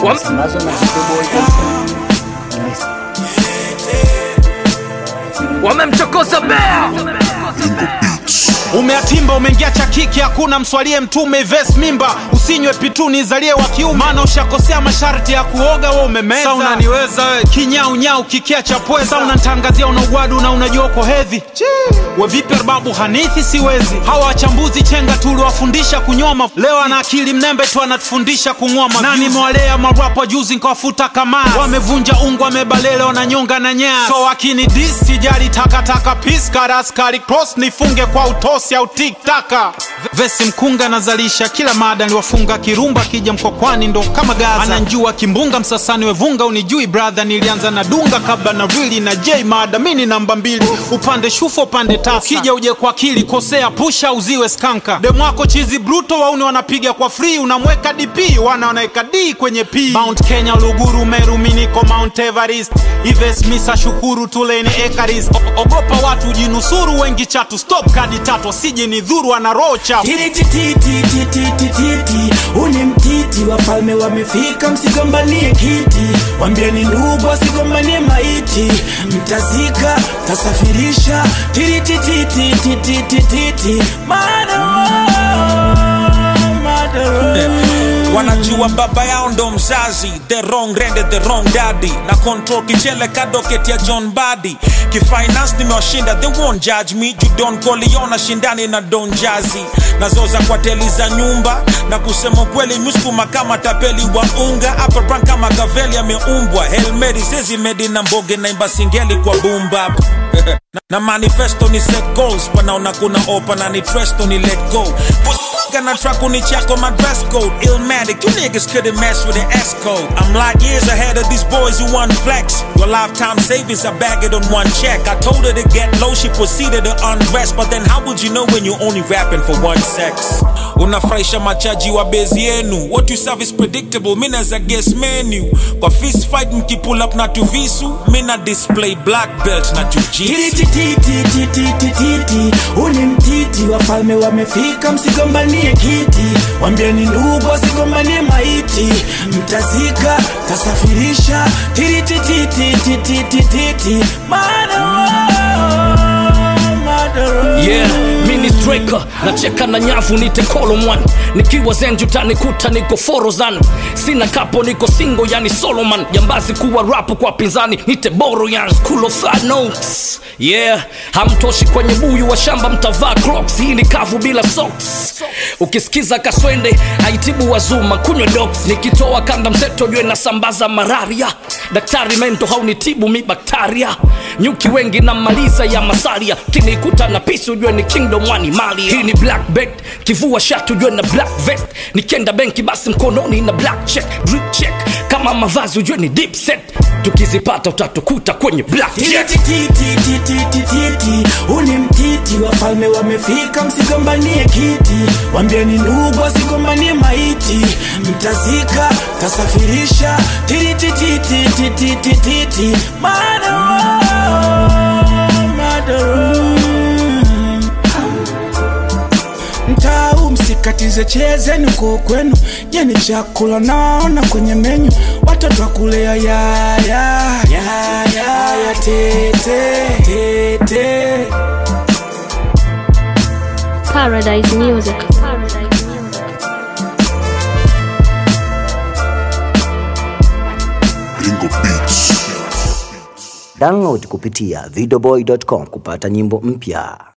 zinasambazwa na Videoboy. wamemchokoza bea umeatimba umeingia cha kiki hakuna mswalie mtume ves mimba usinywe pitu nizalie wa kiume maana ushakosea masharti ya kuoga we umemeza Sa unaniweza we kinyaunyau kikia cha pweza Sa unantangazia una ugwadu na unajua uko hedhi we vipi babu hanithi siwezi hawa wachambuzi chenga tuliwafundisha kunyoma leo ana akili mnembe tu anatufundisha kung'oma nani mwalea marapa juzi nkawafuta kamaa wamevunja ungu wamebalele wananyonga na nyaa so wakini dis sijali takataka piskaraskari cross nifunge kwa utosi au tiktaka vesi mkunga nazalisha kila mada niliwafunga kirumba kija mkokwani ndo kama gaza ananjua kimbunga msasani wevunga unijui brother nilianza na dunga kabla na rili na j mada mini namba mbili upande shufo upande tasa ukija uje kwa akili kosea pusha uziwe skanka demwako chizi bruto wauni wanapiga kwa free unamweka dp wana wanaweka d kwenye p mount kenya luguru meru miniko mount everest ives misa shukuru tuleni ekaris O- ogopa watu jinusuru wengi chatu stop kadi tatu asije ni dhuru ana roho chafu titititititititi uni mtiti wafalme wamefika msigombanie kiti wambieni ndugu wasigombanie maiti mtazika tasafirisha tiritititititititi wanajua baba yao ndo mzazi the wrong rende the wrong daddy na control kichele kadoket ya john badi kifinance nimewashinda they won't judge me judon koliona shindani na don jazi nazoza kwa teli za nyumba na kusema kweli muskuma kama tapeli wa unga hapa brand kama gaveli ameumbwa helmeri zezimedi na mboge naimba singeli kwa bumba na, na manifesto ni set goals wanaona kuna opa na ni tresto ni let go Pussy na track ni chako my dress code Illmatic, you niggas couldn't mess with the S code I'm like years ahead of these boys who want flex Your lifetime savings, I bag it on one check I told her to get low, she proceeded to undress But then how would you know when you're only rapping for one sex? Unafurahisha machaji wa bezi yenu What you serve is predictable, mina za guess menu Kwa fist fight mkipull up na tuvisu Mina display black belt na jujitsu titititititititi uni mtiti wafalme wamefika msigombanie kiti wambieni ndugu wasigombanie maiti mtazika tasafirisha tiritititititititi yeah mini striker nacheka na nyavu nite kolomwan nikiwa zenju tanikuta niko forozan sina kapo niko singo yani soloman jambazi kuwa rapu kwa pinzani nite boro yan school of third notes yeah hamtoshi kwenye buyu wa shamba mtavaa crocs hii ni kavu bila socks ukisikiza kaswende haitibu wazuma kunywa dox nikitoa kanda mseto jue nasambaza malaria daktari mento haunitibu mi baktaria nyuki wengi na maliza ya masaria kinikuta na pisi ujue ni kingdom wani mali hii ni black bet kivua shati ujue na black vest nikienda benki basi mkononi na black check drip check kama mavazi ujue ni deep set tukizipata utatukuta kwenye black check titititititititi uni mtiti wafalme wamefika msigombanie kiti wambieni ndugu wasigombanie maiti mtazika tasafirisha tiritititititititi mtau msikatize chezeni uko kwenu jeni chakula naona kwenye menyu watoto wakulea yaya yaya yaya tete tete Paradise Music. Download kupitia videoboy.com kupata nyimbo mpya.